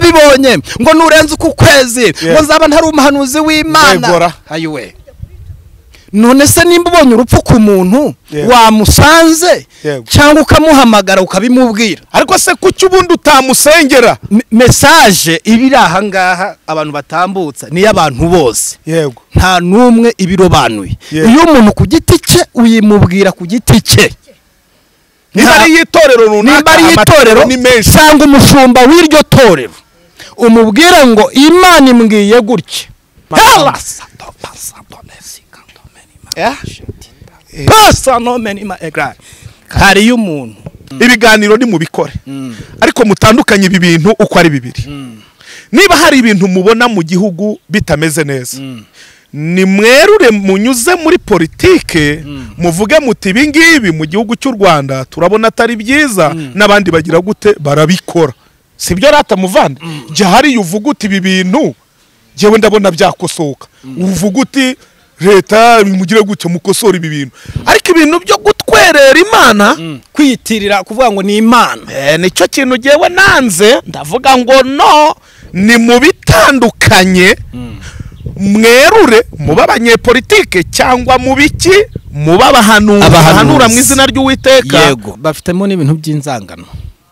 ndabibonye ngo nurenze uku kwezi Yeah. ngo nzaba ntari umuhanuzi w'imana Ndayigora. ayiwe none se nimba ubonye urupfu ku muntu Yeah. wamusanze Yego. cyangwa ukamuhamagara ukabimubwira ariko se kuki ubundi utamusengera Me- mesaje iba iri ahangaha abantu batambutsa ni iy'abantu bose yego nta n'umwe ibirobanuye Yeah. iyo umuntu ku giti cye uyimubwira ku giti cye niba Nta- ari iy'itorero runaka nimba ari itorero amatorero ni menshi cyangwa umushumba w'iryo torero umubwira ngo imana imbwiye gutya Hellas. Pasa no menima egra. hari y'umuntu ibiganiro nimubikore ariko mutandukanye ibi bintu uko ari bibiri niba hari ibintu mubona mu gihugu bitameze neza nimwerure munyuze muri politike muvuge muti ibi ngibi mu gihugu cy'u rwanda turabona atari byiza n'abandi bagira gute barabikora si byo rata muvande jya hariya uvuga uti ibi bintu njyewe ndabona byakosoka uvuga uti leta mugire gutya mukosora ibi bintu ariko ibintu byo gutwerera imana kwiyitirira kuvuga ngo ni imana Eh, nicyo kintu ngewe nanze ndavuga ngo no ni mu bitandukanye mwerure mube abanyepolitike cyangwa mu biki mube abahanuzi Abahanuzi. bahanura mu izina ry'uwiteka yego bafitemo n'ibintu by'inzangano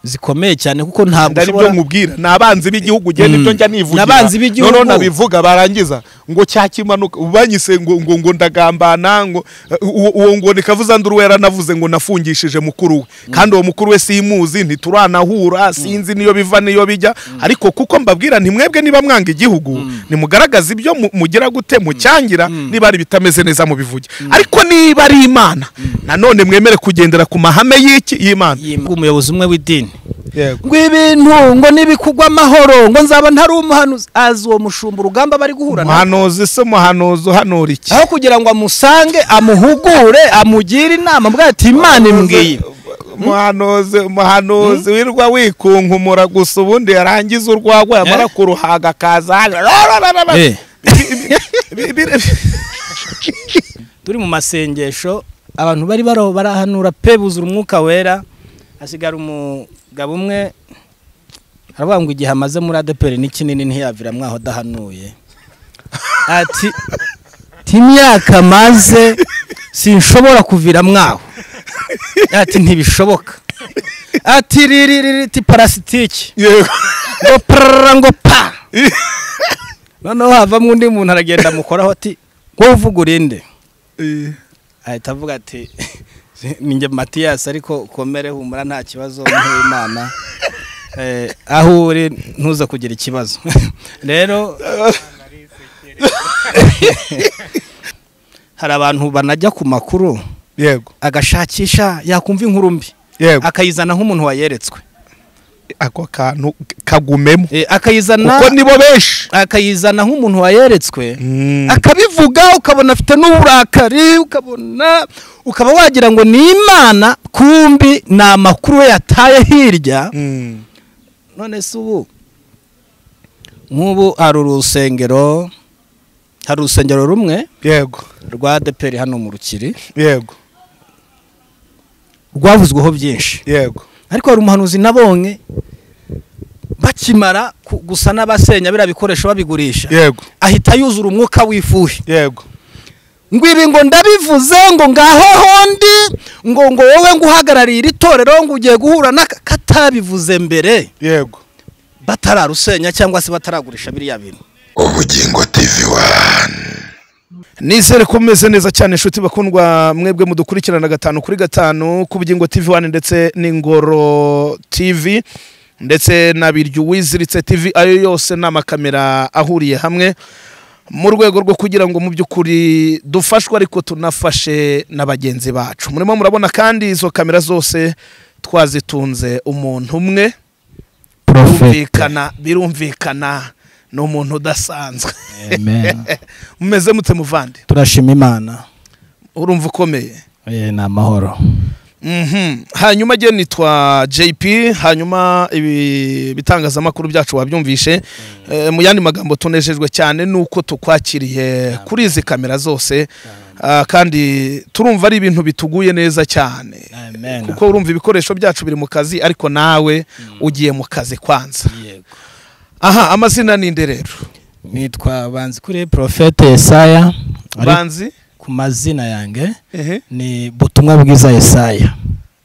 zikomeye cyane kuko ntabwo ndari byo nkubwira ni abanzi b'igihugu ugiye nibyo njya nivugira N'abanzi b'igihugu. noneho nabivuga barangiza ngo cyakimanuka banyise ngo ngo ngo ndagambana ngo uwo uwo ngo nikavuza nduru we yaranavuze ngo nafungishije mukuru we kandi uwo mukuru we simuzi ntituranahura sinzi niyo biva niyo bijya ariko kuko mbabwira ntimwebwe niba mwanga igihugu nimugaragaze ibyo mu- mugira gute mucyangira niba ari ibitameze neza mubivuge ariko niba ari imana nanone mwemere kugendera ku mahame y'iki y'imana umuyobozi umwe w'idini yego ngo ibintu ngo nibikugwa amahoro ngo nzaba ntari umuhanuzi azi uwo mushumba urugamba bari guhura na umuhanuzi se umuhanuzi uhanura iki aho kugira ngo amusange amuhugure amugire inama mbwa ati imana imbwiye umuhanuzi umuhanuzi wirwa wikunkumura gusa ubundi yarangiza urwagwa yamara Eh? kuruhaga akaza haja- rarararara. Eh. Bi- bi- turi mu masengesho abantu bari baraho barahanura pe buzura umwuka wera hasigara umugabo umwe aravuga ngo igihe amaze muri adeperi ni kinini ntiyavira mwaho adahanuye ati "Ti imyaka maze sinshobora kuvira mwaho ati ntibishoboka ati riri ti parasitiki Yego. ngo prarara ngo pa noneho havamo undi muntu aragenda amukoraho ati wowe uvuga urinde Eh, ahita avuga ati ninjye matiyasi ariko komere humura nta kibazo nk'uyu imana Eh, aho uri ntuze kugira ikibazo rero hari abantu banajya ku makuru yego agashakisha yakumva inkuru mbi yego akayizana nk'umuntu wayeretswe ako kantu kagumemo Eh, akayizana kuko nibo benshi akayizana nk'umuntu wayeretswe Mm. akabivuga ukabona afite n'uburakari ukabona ukaba wagira ngo ni imana kumbi ni amakuru we yataye hirya Mm. none se ubu nk'ubu hari urusengero hari urusengero rumwe yego rwa adeperi hano mu rukiri yego rwavuzweho byinshi yego ariko hari umuhanuzi nabonye bakimara ku- gusa n'abasenya biriya bikoresho babigurisha yego ahita yuzura umwuka w'ifuhi yego ngo ibi ngo ndabivuze ngo ngaho hondi ngo ngo wowe ngo uhagarariye iri torero ngo ugiye guhura na katabivuze mbere yego batararusenya cyangwa se bataragurisha biriya bintu ubugingo tv wani nizere ko mumeze neza cyane inshuti bakundwa mwebwe mudukurikirana gatanu kuri gatanu ku bugingo tv wani ndetse n'ingoro tv ndetse na biryo uwiziritse tv ayo yose ni amakamera ahuriye hamwe mu rwego rwo kugira ngo mu by'ukuri dufashwe ariko tunafashe na bagenzi bacu murimo murabona kandi izo kamera zose twazitunze umuntu umwe birumvikana birumvikana ni umuntu udasanzwe mumeze mute muvande turashima imana urumva ukomeye ni amahoro Mhm. hanyuma agiye nitwa jp hanyuma ibi bitangazamakuru byacu wabyumvishe Eh, mu yandi magambo tunejejwe cyane nuko tukwakiriye kuri izi kamera zose Ah, kandi turumva ari ibintu bituguye neza cyane kuko urumva ibikoresho byacu biri mu kazi ariko nawe ugiye mu kazi kwanza aha amazina ninde rero nitwa banzi kuri porofete yesaya ariko banzi ku mazina yanjye ehe ni butumwa bwiza yesaya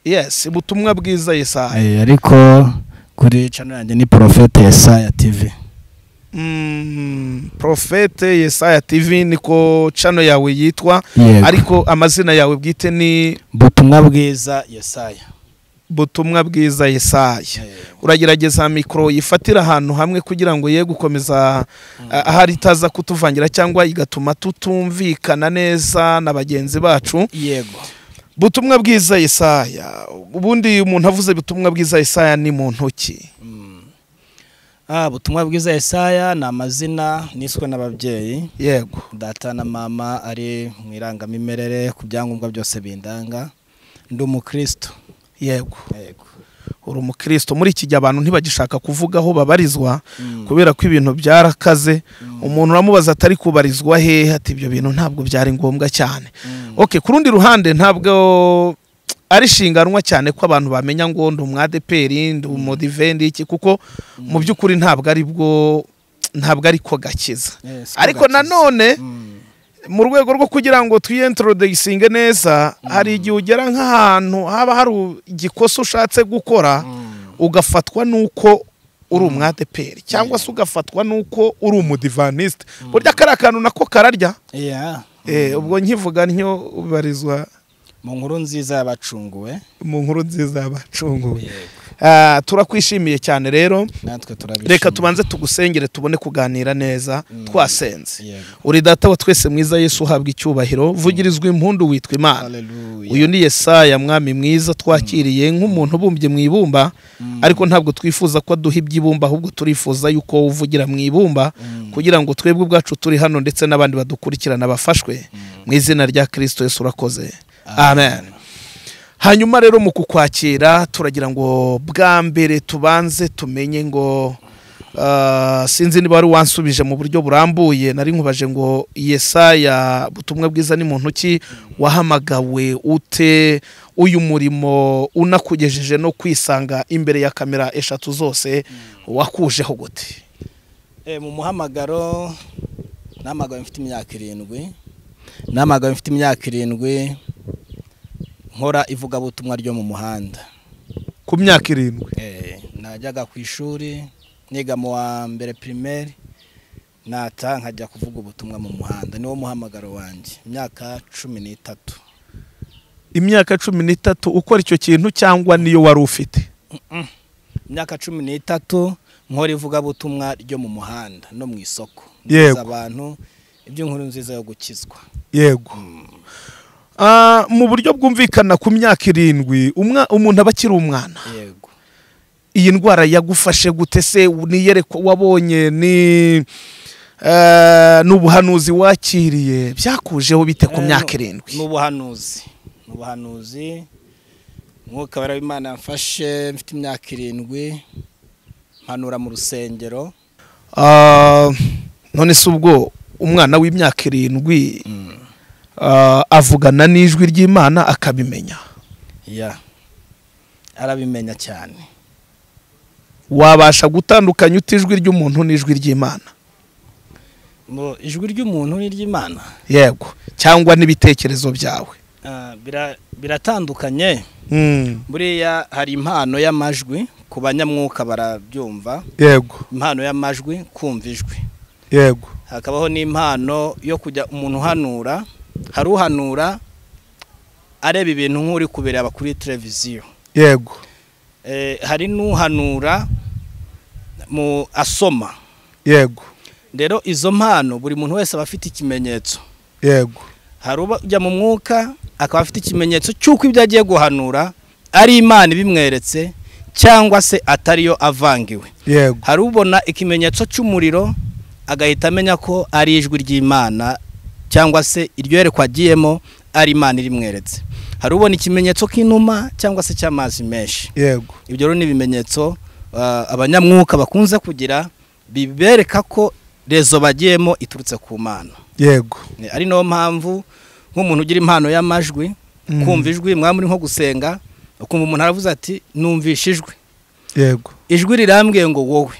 yes ubutumwa bwiza yesaya Eh, ariko kuri channel yanjye ni porofete yesaya tv Mm, profete yesaya tv niko cano yawe yitwa Yego. ariko amazina yawe bwite ni butumwa bwiza yesaya butumwa bwiza yesaya Eh, uragerageza mikoro yifatira ahantu hamwe kugira ngo ye gukomeza ah, ahari itaza kutuvangira cyangwa igatuma tutumvikana neza na bagenzi bacu yego butumwa bwiza yesaya ubundi umuntu avuze butumwa bwiza yesaya ni mu ntoki ah butumwa bwiza yesaya ni amazina niswe n'ababyeyi yego data na mama ari mu irangamimerere ku byangombwa byose bindanga ndi umukristo yego yego uri umukristo muri iki gihe abantu ntibagishaka kuvuga aho babarizwa Mm. kubera ko ibintu byarakaze umuntu uramubaza atari kubarizwa hehe ati ibyo bintu ntabwo byari ngombwa cyane Mm. okay ku rundi ruhande ntabwo ari shinganwa cyane ko abantu bamenya ngo ndi umwadeperi ndi umudive ndi iki kuko mu by'ukuri ntabwo ari bwo ntabwo ari ko gakiza Eh, siko ariko gakiza. nanone Mm. mu rwego rwo kugira ngo twiyentrodegisinge neza hari igihe ugera nk'ahantu haba hari igikosa ushatse gukora Mm. ugafatwa n'uko uri umwadeperi cyangwa se ugafatwa n'uko uri umudivaniste burya kariya kantu nako kararya Yeah. Eh, ubwo nkivuga ntyo ubarizwa mu nkuru nziza y'abacunguwe mu nkuru nziza y'abacunguwe yego Ah, turakwishimiye cyane rero natwe turabishima reka tubanze tugusengere tubone kuganira neza twasenze yego uri data wa twese mwiza yesu uhabwa icyubahiro vugirizwa impundu witwa imana haleluya uyu ni yesaya mwami mwiza twakiriye nk'umuntu ubumbye mu ibumba ariko ntabwo twifuza ko aduha iby'ibumba ahubwo turifuza yuko wowe uvugira mu ibumba kugira ngo twebwe ubwacu turi hano ndetse n'abandi badukurikirana bafashwe mu izina rya kirisito yesu urakoze amen hanyuma rero mu kukwakira turagira ngo bwa mbere tubanze tumenye ngo ah, sinzi niba wari wansubije mu buryo burambuye nari nkubaje ngo yesaya butumwa bwiza ni mu ntoki wahamagawe ute uyu murimo unakugejeje no kwisanga imbere ya kamera eshatu zose wakujeho gute Eh, mu muhamagaro namagawe mfite imyaka irindwi namagawe mfite imyaka irindwi nkora ivugabutumwa ryo mu muhanda ku myaka irindwi Eh, najyaga ku ishuri niga mu wa mbere pirimeri nata nkajya kuvuga ubutumwa mu muhanda niwo muhamagaro wanjye imyaka cumi n'itatu imyaka cumi n'itatu ukora icyo kintu cyangwa niyo wari ufite imyaka cumi n'itatu nkora ivugabutumwa ryo mu muhanda no mu isoko Yego. Mbuza abantu iby'inkuru nziza yo gukizwa yego Ah, mu buryo bwumvikana ku myaka irindwi umwa- umuntu aba akiri umwana yego iyi ndwara yagufashe gute se niyereko wabonye ni eh, n'ubuhanuzi wakiriye byakujeho bite ku Eh, myaka nu- irindwi n'ubuhanuzi n'ubuhanuzi mwuka wera w'imana yamfashe mfite imyaka irindwi mpanura mu rusengero Ah, none se ubwo umwana w'imyaka irindwi ah, avugana n'ijwi ry'imana akabimenya ya arabimenya cyane wabasha gutandukanya uta ijwi ry'umuntu n'ijwi ry'imana Mu- ijwi ry'umuntu n'iry'imana yego cyangwa n'ibitekerezo byawe ah, bira- biratandukanye Mm, buriya hari impano y'amajwi ku banyamwuka barabyumva yego impano y'amajwi kumva ijwi yego hakabaho n'impano yo kujya umuntu uhanura hari uhanura areba ibintu nk'uri kubireba kuri televiziyo yego Eh, hari n'uhanura mu asoma yego rero izo mpano buri muntu wese aba afite ikimenyetso yego hari ujya mu mwuka akaba afite ikimenyetso cy'uko ibyo agiye guhanura ari imana ibimweretse cyangwa se atariyo avangiwe yego hari ubona ikimenyetso cy'umuriro agahita amenya ko ari ijwi ry'imana cyangwa se iryo yerekwa agiyemo ari imana irimweretse hari ubona ikimenyetso k'inuma cyangwa se cy'amazi menshi yego ibyo rero ni ibimenyetso ah, abanyamwuka bakunze kugira bibereka ko rezo bagiyemo iturutse ku mana yego Ni- ari nayo mpamvu nk'umuntu ugira impano y'amajwi Mm. kumva ijwi mwaba muri nko gusenga ukumva umuntu aravuze ati numvishe ijwi yego ijwi rirambwiye ngo wowe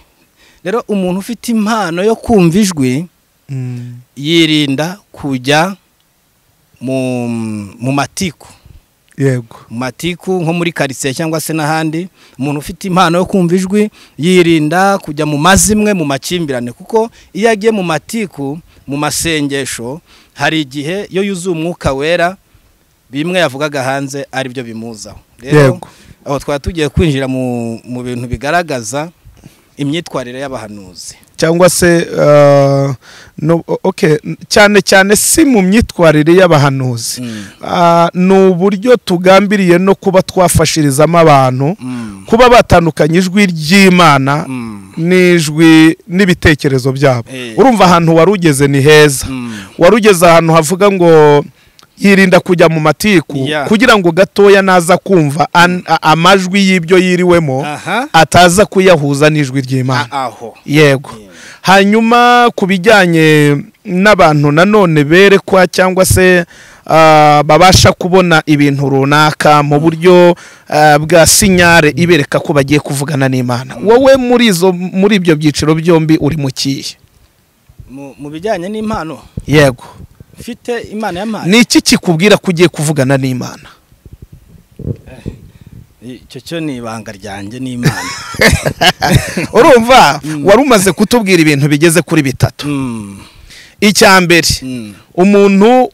rero umuntu ufite impano yo kumva ijwi yirinda kujya mu mu matiku yego mu matiku nko muri karitsiye cyangwa se n'ahandi umuntu ufite impano yo kumva ijwi yirinda kujya mu mazimwe mu makimbirane kuko iyo agiye mu matiku mu masengesho hari igihe iyo yuzuye umwuka wera bimwe yavugaga hanze ari byo bimuzaho rero Yego. aho twaba tugiye kwinjira mu mu bintu bigaragaza imyitwarire y'abahanuzi cyangwa se ah, no, o- okay. n- cyane cyane si mu myitwarire y'abahanuzi Mm. Ah, ni uburyo tugambiriye no kuba twafashirizamo abantu Mm. kuba batandukanya ijwi ry'imana Mm. n'ijwi n'ibitekerezo byabo Eh. urumva ahantu wari ugeze ni heza Mm. wari ugeze ahantu havuga ngo yirinda kujya mu matiku Yeah. kugira ngo gatoya naza kumva an- a- amajwi y'ibyo yiriwemo aha ataza kuyahuza n'ijwi ry'imana a- aho yego hanyuma ku bijyanye n'abantu nanone berekwa cyangwa se ah, babasha kubona ibintu runaka mu buryo ah, bwa sinyare ibereka ko bagiye kuvugana n'imana wowe muri izo muri ibyo byiciro byombi uri mu kihe Mu- mu bijyanye n'impano yego mfite imana y'amana ni iki kikubwira ko ugiye kuvugana n'imana icyo cyo ni ibanga ryanjye n'imana urumva wari umaze kutubwira ibintu bigeze kuri bitatu Mm. icya mbere Mm. umuntu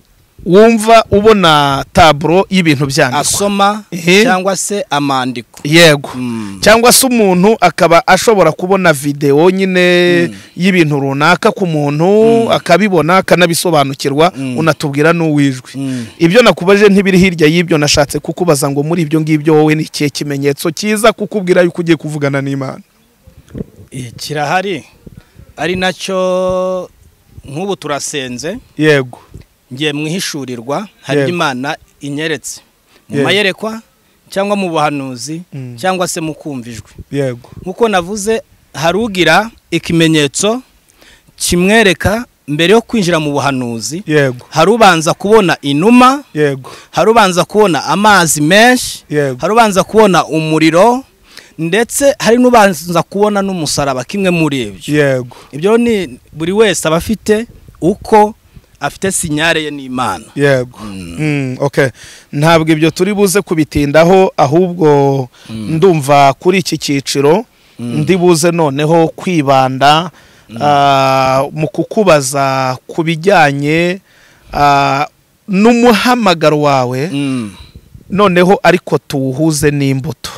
wumva ubona taburo y'ibintu byanditswe asoma Ehe. cyangwa se amandiko yego Mm. cyangwa se umuntu akaba ashobora kubona videwo nyine y'ibintu runaka ku muntu akabibona akanabisobanukirwa Mm. unatubwira n'uwijwi Mm. ibyo nakubaje ntibiri hirya y'ibyo nashatse kukubaza ngo muri ibyo ngibyo wowe ni ikihe kimenyetso cyiza kukubwira yuko ugiye kuvugana n'imana Eh, kirahari ari nacyo nk'ubu turasenze yego ngiye mu ihishurirwa hari Yego. imana inyeretse mu Yego. mayerekwa cyangwa mu buhanuzi Mm. cyangwa se mu kumva ijwi yego nk'uko navuze hari ugira ikimenyetso kimwereka mbere yo kwinjira mu buhanuzi yego hari ubanza kubona inuma yego hari ubanza kubona amazi menshi yego hari ubanza kubona umuriro ndetse hari n'ubanza kubona n'umusaraba kimwe muri ibyo yego ibyo ni buri wese aba afite uko afite sinyare ye n'imana yego Mm, okay ntabwo ibyo turi buze kubitindaho ahubwo ndumva kuri iki cyiciro ndi buze noneho kwibanda ah, mu kukubaza ku bijyanye ah, n'umuhamagaro wawe Mm, noneho ariko tuwuhuze n'imbuto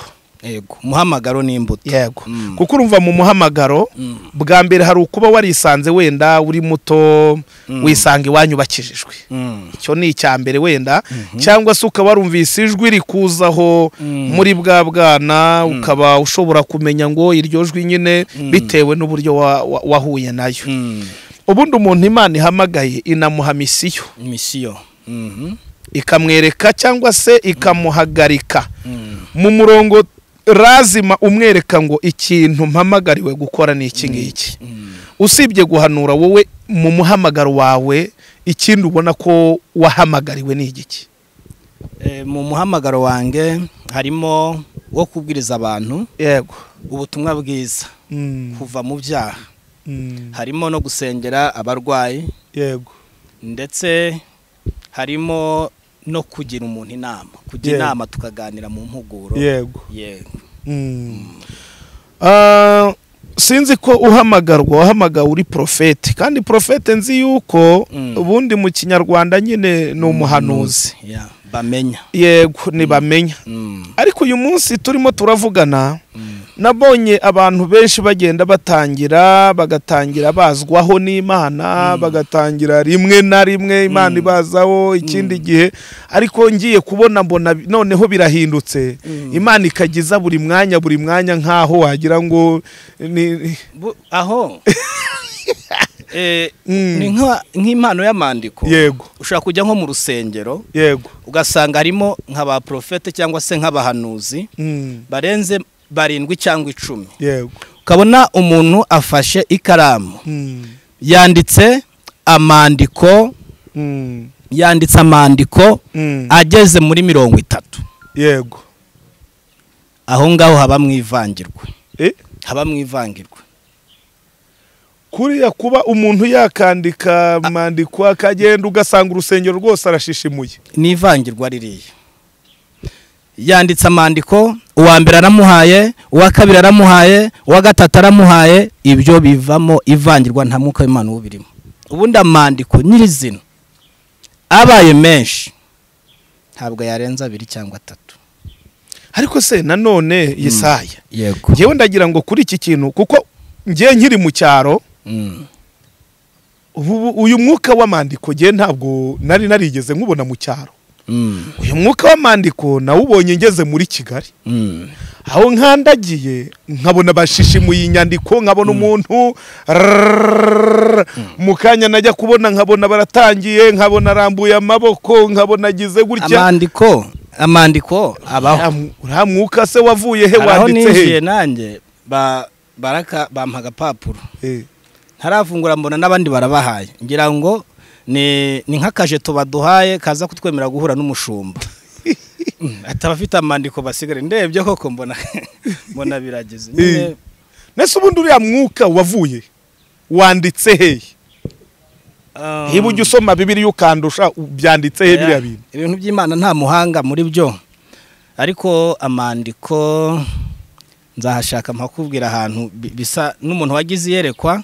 yego umuhamagaro n'imbuto yego Mm. kuko urumva mu muhamagaro Mm. bwa mbere hari ukuba warisanze wenda uri muto wisanga iwanyu bakijijwe Mm, icyo ni icya mbere wenda cyangwa se ukaba warumvise ijwi rikuzaho muri bwa bwana ukaba ushobora kumenya ngo iryo jwi nyine bitewe n'uburyo wa- wa- wahuye nayo mm, ubundi umuntu imana ihamagaye inamuha misiyo misiyo Mhm, ikamwereka cyangwa se ikamuhagarika mm, mu murongo razima umwereka ngo ikintu mpamagariwe gukora ni iki ngiki mm. usibye guhanura wowe mu muhamagaro wawe ikindi ubona ko wahamagariwe ni igiki Eh, mu muhamagaro wanjye harimo wo kubwiriza abantu yego ubutumwa bwiza Mm, kuva mu byaha mm, harimo no gusengera abarwayi yego ndetse harimo no kugira umuntu inama kujya Yego. inama tukaganira mu mpuguro yego yego Mm. Ah, sinzi ko uhamagarwa wahamagawe uri porofete kandi porofete nzi yuko Mm. ubundi mu kinyarwanda nyine ni umuhanuzi Ya, bamenya yego ntibamenya Mm, ariko uyu munsi turimo turavugana mm, nabonye abantu benshi bagenda batangira bagatangira bazwaho n'imana bagatangira rimwe na rimwe imana ibazaho ikindi gihe ariko ngiye kubona mbona bi- noneho birahindutse imana ikagiza buri mwanya buri mwanya nk'aho wagira ngo ni bu- aho Eh, Mm. ni nka- nk'impano y'amandiko yego ushobora kujya nko mu rusengero yego ugasanga harimo nk'abaprofete cyangwa se nk'abahanuzi Mm, barenze barindwi cyangwa icumi yego ukabona umuntu afashe ikaramu Mm, yanditse amandiko mm, yanditse amandiko mm, ageze muri mirongo itatu yego aho ngaho haba mu ivangirwa Eh, haba mu ivangirwa kuriya kuba umuntu yakandika mandikwa akagenda ugasanga urusengero rwose arashishimuye n'ivangirwa ririya yanditse amandiko uwa mbere aramuhaye uwa kabiri aramuhaye uwa gatatu aramuhaye ibyo bivamo ivangirwa nta mwuka w'imana uba ubirimo ubundi amandiko nyirizina abaye menshi ntabwo yarenza abiri cyangwa atatu ariko se nanone yesaya yego ngewe ndagira ngo kuri iki kintu kuko ngewe nkiri mu cyaro ubu uyu mwuka w'amandiko ngewe ntabwo nari narigeze nkubona mu cyaro uyu mwuka w'amandiko nawubonye ngeze muri kigali aho nkandagiye nkabona bashishimuye inyandiko nkabona umuntu rrrr, mu kanya najya kubona nkabona baratangiye nkabona arambuye amaboko nkabona agize gutya amandiko amandiko abaho Uriya mw- uriya mwuka se wavuye he aho wanditse ninjiye he nanjye ba- baraka bampa agapapuro Eh, ntarafungura mbona n'abandi barabahaye ngira ngo ni ni nk'akajeto baduhaye kaza kutwemera guhura n'umushumba Mm, ati abafite amandiko basigare ndebye koko mbona mbona birageze nyine Eh. nese ubundi uriya mwuka wavuye wanditse he um, niba ujya usoma bibiri ukandusha u- byanditse he biriya bintu ibintu by'imana nta muhanga muri byo ariko amandiko nzahashaka mpakubwira ahantu bi- bisa n'umuntu wagize iyerekwa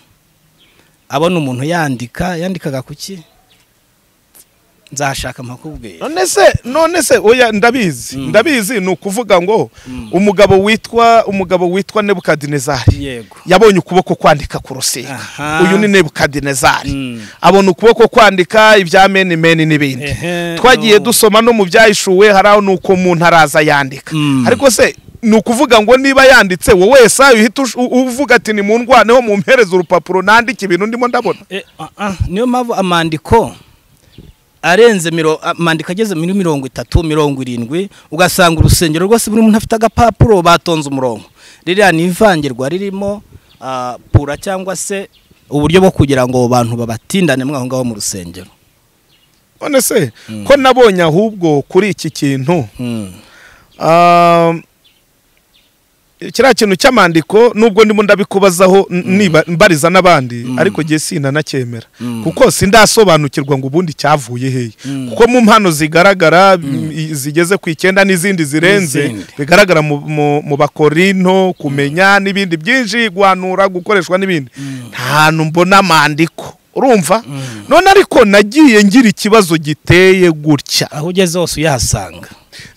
abona umuntu yandika yandikaga ku ki nzahashaka mpakubwira none se none se oya ndabizi Mm. ndabizi ni ukuvuga ngo Mm. umugabo witwa umugabo witwa nebukadinezari yego yabonye ukuboko kwandika ku rusika Aha. uyu ni nebukadinezari Mm. abona ukuboko kwandika ibya meni meni n'ibindi Ehe, twagiye no. dusoma no mu byahishuwe hari aho ni uko umuntu araza yandika Mm. ariko se ni ukuvuga ngo niba yanditse wowe wese uhita ush- u- uvuga ati ni mu ndwaneho mu mpereze urupapuro nandike ibintu ndimo ndabona E, ah, ah, niyo mpamvu amandiko arenze miro- amandiko ageze muri mirongo itatu mirongo irindwi ugasanga urusengero rwose buri muntu afite agapapuro batonze umurongo ririya ni ivangirwa ririmo ah, pura cyangwa se uburyo bwo kugira ngo abantu babatindane mwaho ngaho mu rusengero none se ko nabonye ahubwo kuri iki kintu Mm. Ah, kiriya kintu cy'amandiko nubwo ndimo ndabikubazaho n- niba mbariza n'abandi ariko ngiye sinanacyemera Mm. kuko sindasobanukirwa ngo ubundi cyavuye hehe Mm. kuko mu mpano zigaragara m- i- zigeze ku icyenda n'izindi zirenze N'izindi. bigaragara mu- mu mu bakorino kumenya n'ibindi byinshi guhanura gukoreshwa n'ibindi nta hantu mbona amandiko urumva none ariko nagiye ngira ikibazo giteye gutya aho ugeze hose uyahasanga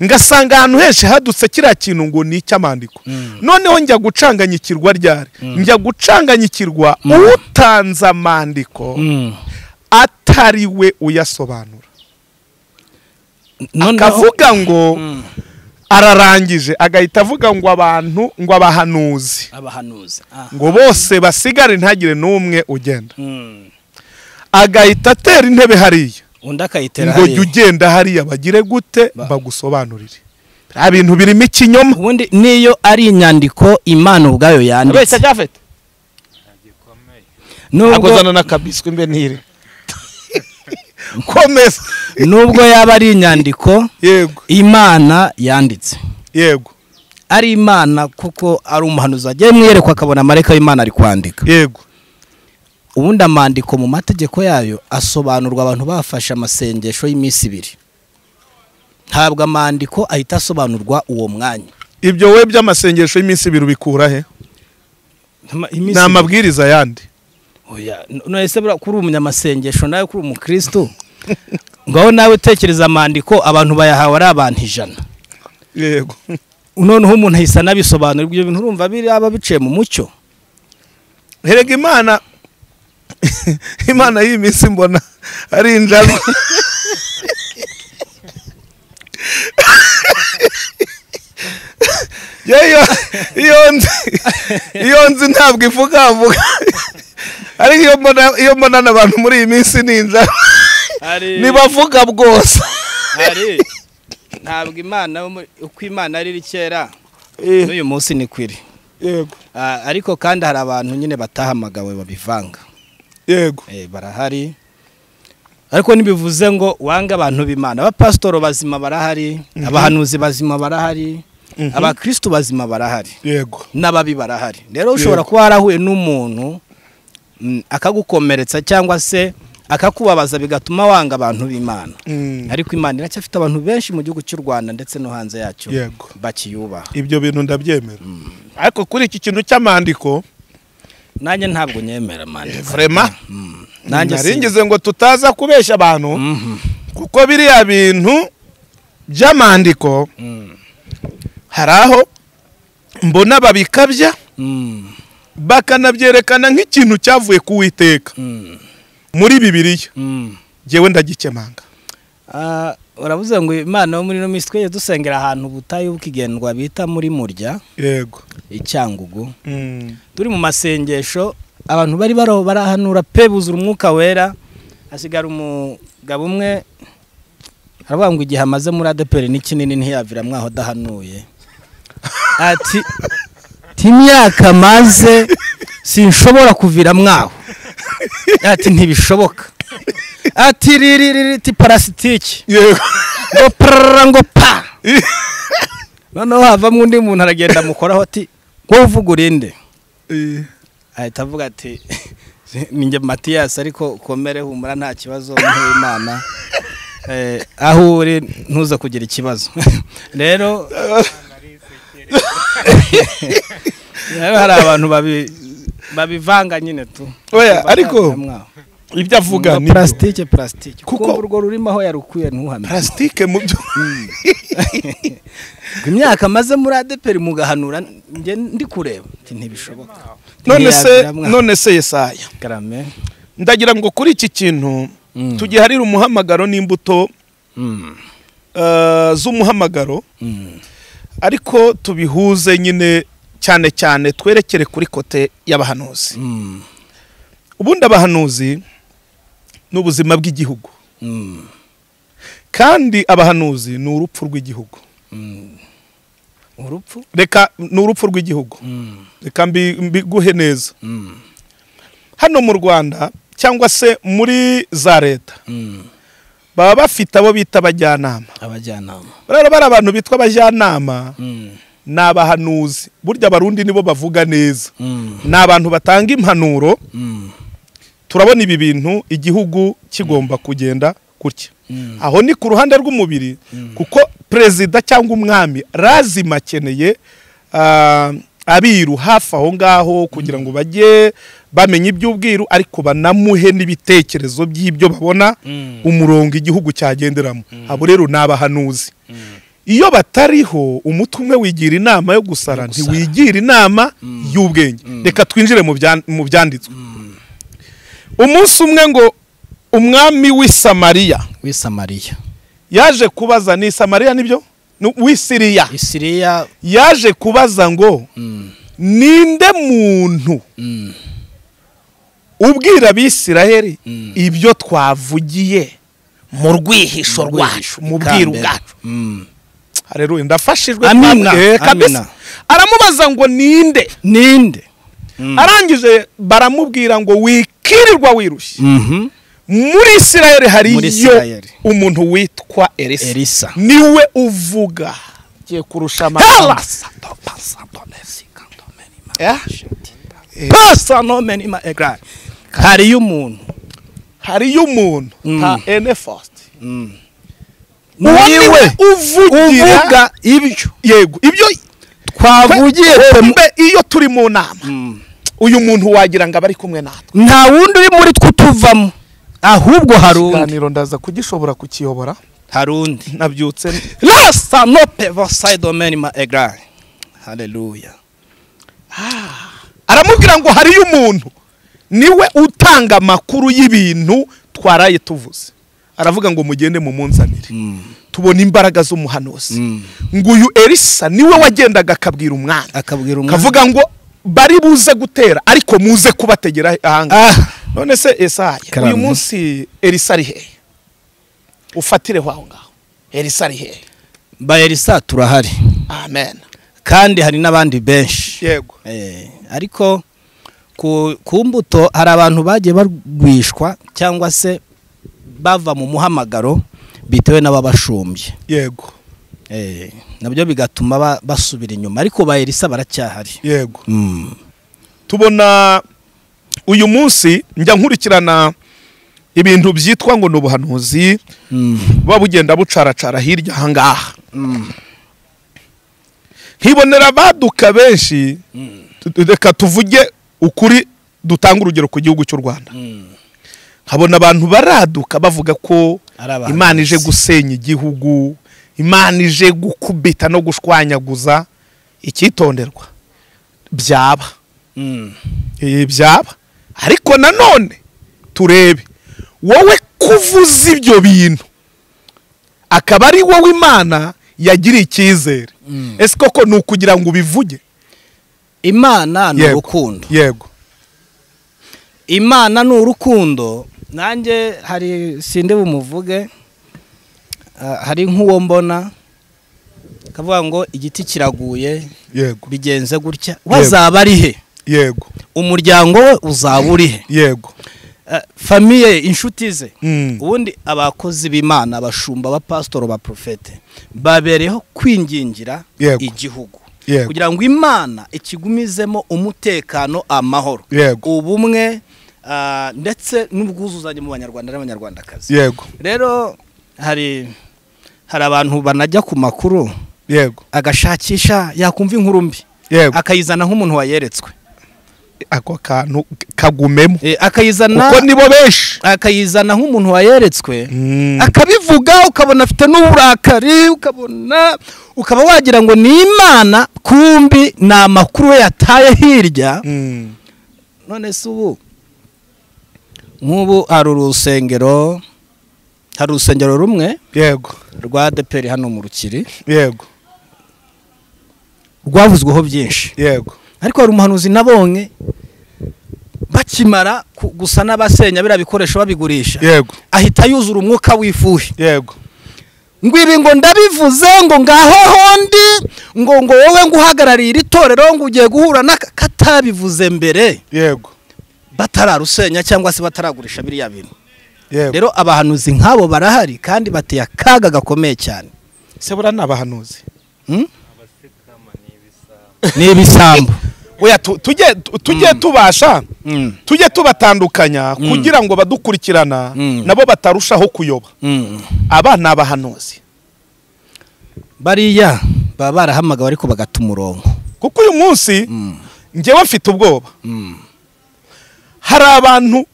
ngasanga ahantu henshi hadutse kiriya kintu ngo ni icy'amandiko noneho njya gucanganyikirwa ryari njya gucanganyikirwa utanze amandiko Mm. atari we uyasobanura Noneho- akavuga ngo Mm. ararangije agahita avuga ngo abantu ngo abahanuzi abahanuzi ah. ngo bose basigare ntagire n'umwe ugenda Mm. agahita atera intebe hariya undi akayitera ngo jya hariya. ugenda hariya bagire gute Ba- bagusobanurire nta bintu birimo ikinyoma ubundi niyo ari inyandiko imana ubwayo yanditse cyafite ntabwo nubwo zana n'akabiswi mbe ntire komeza nubwo yaba ari inyandiko yego imana yanditse yego ari imana kuko ari umuhanuzi wagiye mwiyerekwa akabona amareka y'imana ari kwandika yego ubundi amandiko mu mategeko yayo asobanurwa abantu bafashe amasengesho y'iminsi ibiri ntabwo amandiko ahita asobanurwa uwo mwanya ibyo we by'amasengesho y'iminsi ibiri ubikura he ni amabwiriza yandi Oya, n- none se buriya kuri umunyamasengesho nawe kuri umukristo ngaho nawe utekereza amandiko abantu bayahawe ari abantu ijana yego noneho umuntu ahise anabisobanura ibyo bintu urumva biraba biciye mu mucyo herega imana imana y'iyi minsi mbona ari injangwe Yo, iyo iyo nzi iyo nzi ntabwo ivugavuga ariko iyo mbona iyo mbona n'abantu muri iyi minsi ni injangwe ntibavuga bwose ntabwo imana uko imana ari iri kera n'uyu munsi ni kwiri yego ariko kandi hari abantu nyine batahamagawe babivanga yego Eh, barahari ariko ntibivuze ngo wange abantu b'imana abapasitoro bazima barahari abahanuzi bazima barahari abakristu bazima barahari yego n'ababi barahari rero ushobora Yego. kuba warahuye n'umuntu mm, akagukomeretsa cyangwa se akakubabaza bigatuma wanga abantu b'imana Mm. ariko imana iracyafite abantu benshi mu gihugu cy'u rwanda ndetse no hanze yacyo Yego. bakiyubaha ibyo bintu ndabyemera ariko kuri iki kintu cy'amandiko nanjye ntabwo nyemera mani vrema nanjye si naringize ngo tutaza kubeshya abantu kuko biriya bintu by'amandiko hari aho mbona babikabya Mm, bakanabyerekana nk'ikintu cyavuye ku witeka mm, muri bibiliya mm. ngewe ndagikemanga Ah, uravuze ngo imana yo muri ino minsi twese dusengera ahantu ubutayu bw'igendwa bita muri murya yego icyangugu Mm. turi mu masengesho abantu bari baraho barahanura pe buzura umwuka wera hasigara umugabo umwe aravuga ngo igihe amaze muri adeperi ni kinini ntiyavira mwaho adahanuye ati ti imyaka maze sinshobora kuvira mwaho ati ntibishoboka ati riririri ti parasitiki yego ngo prarara ngo pa noneho havamo undi muntu aragenda amukoraho ati wowe uvuga urinde Eh, ahita avuga ati ninjye matiyasi ariko komere humura nta kibazo nk'imana Eh, aho uri ntuze kugira ikibazo rero rero hari abantu babi- babivanga nyine tu Oya, ariko ibyo avuga vuga ni purasitike purasitike Kuko- kuko urwo rurimo aho yarukwiye ntuhame plastique mu byo Ngo imyaka maze muri adeperi mugahanura njye ndi kureba Ati, ntibishoboka none se Ntiyagira mwa- none se Yesaya Karame. ndagira ngo kuri iki kintu Mm. tugiharire umuhamagaro n'imbuto Mm. eh, z'umuhamagaro Mm. ariko tubihuze nyine cyane cyane twerekere kuri kote y'abahanuzi Mm. ubundi abahanuzi ni ubuzima bw'igihugu Mm. kandi abahanuzi ni urupfu rw'igihugu Mm. urupfu reka ni urupfu rw'igihugu Mm. reka mbi- mbiguhe neza Mm. hano mu rwanda cyangwa se muri za leta Mm. baba bafite abo bita abajyanama abajyanama rero bari abantu bitwa abajyanama Mm. ni abahanuzi burya abarundi nibo bavuga neza Mm. ni abantu batanga impanuro Mm. turabona ibi bintu igihugu kigomba kugenda gutya Mm. aho ni ku ruhande rw'umubiri kuko perezida cyangwa umwami lazima akeneye ah, abiru hafi aho ngaho kugira ngo bajye bamenya iby'ubwiru ariko banamuhe n'ibitekerezo by'ibyo babona Mm. umurongo igihugu cyagenderamo abo rero ni abahanuzi iyo batariho umutwe umwe wigira inama yo gusara ntiwigira inama y'ubwenge reka twinjire mu byan- mu byanditswe umunsi umwe ngo umwami w'i samariya w'i samariya yaje kubaza ni samariya nibyo Ni w'i siriya isiriya yaje kubaza ngo Mm. ninde muntu Mm. ubwira abisiraheli Mm. ibyo twavugiye mu rwihisho rwacu mu bwiru Ikambere. bwacu Mm. haleluya ndafashijwe Amina, Eh, kabisa. amina. aramubaza ngo ninde ninde arangije baramubwira ngo wikirirwa wirushye Mhm. muri isirayeli Muri hariyo Isirayeli. umuntu witwa elisa elisa niwe uvuga ngiye kurusha Hellas. Eh? Eh, hariyo umuntu hariyo umuntu Mm. nka enefast Mm. uwo niwe uvugira uvuga ibyo yego ibyo twavugiye twe- twe mu- mbe iyo turi mu nama Mm. uyu muntu wagira ngo aba ari kumwe natwe nta wundi uri muri twe utuvamo ahubwo hari undi ikiganiro ndaza kugishobora kukiyobora hari undi nabyutse rasa no peva sayidomeni ma egari hareruya aramubwira ngo hariyo umuntu niwe utanga amakuru y'ibintu twaraye tuvuze aravuga ngo mugende mumunzanire tubona imbaraga z'umuhanuzi ngo uyu elisa niwe wagendaga akabwira umwana akabwira umwana kavuga ngo bari buze gutera ariko muze kubategera ahangaha Ah, none se esaya uyu Karame. munsi elisa ari hehe ufatireho aho ngaho elisa ari hehe ba elisa turahari amen kandi hari n'abandi benshi yego Eh, ariko ku ku mbuto hari abantu bagiye barwishwa cyangwa se bava mu muhamagaro bitewe n'ababashumbye yego Eh, nabyo bigatuma ba- basubira inyuma ariko ba elisa baracyahari yego Mm. tubona uyu munsi njya nkurikirana ibintu byitwa ngo ni ubuhanuzi buba bugenda bucaracara hirya aha ngaha nkibonera abaduka benshi tu- reka tuvuge ukuri dutanga urugero ku gihugu cy'u rwanda nkabona abantu baraduka bavuga ko Ari abahanuzi. imana ije gusenya igihugu imana ije gukubita no gushwanyaguza icyitonderwa byaba Mm. Eh, byaba ariko nanone turebe wowe kuvuza ibyo bintu akaba ari wowe imana yagiriye icyizere ese koko ni ukugira ngo ubivuge imana ni Yego. urukundo yego imana ni urukundo nanjye hari sinde bumuvuge ah, hari nk'uwo mbona akavuga ngo igiti kiraguye yego bigenze gutya we azaba ari he yego umuryango we uzaba uri he yego Ah, famiye inshuti ze Mm. ubundi abakozi b'imana abashumba abapasitoro baprofete babereyeho kwingingira Yego. igihugu Yego. kugira ngo imana ikigumizemo umutekano amahoro Yego. ubumwe ah, ndetse n'ubwuzuzanye mu banyarwanda n'abanyarwandakazi yego rero hari hari abantu banajya ku makuru yego agashakisha yakumva inkuru mbi yego akayizana nk'umuntu wayeretswe ako kantu kagumemo Eh, akayizana kuko nibo benshi akayizana nk'umuntu wayeretswe Mm. akabivuga ukabona afite n'uburakari ukabona ukaba wagira ngo ni imana kumbi ni amakuru we yataye hirya Mm. none se ubu nk'ubu hari urusengero hari urusengero rumwe yego rwa deperi hano mu rukiri yego rwavuzweho byinshi yego ariko hari umuhanuzi nabonye bakimara ku- gusa n'abasenya biriya bikoresho babigurisha yego ahita yuzura umwuka w'ifuhi yego ngo ibi ngo ndabivuze ngo ngaho hondi ngo ngo wowe ngo uhagarariye iri torero ngo ugiye guhura n'aka katabivuze mbere yego batararusenya cyangwa se bataragurisha biriya bintu yego rero abahanuzi nk'abo barahari kandi bateye akaga gakomeye cyane se buriya ni abahanuzi Hmm? ni ibisambo oya tu- tujye tu- tujye tubasha Mm, tujye tubatandukanya kugira ngo abadukurikirana Mm. nabo batarushaho kuyoba mm. aba ni abahanuzi bariya baba barahamagawe ariko bagata umurongo kuko uyu munsi njyewe mfite ubwoba hari abantu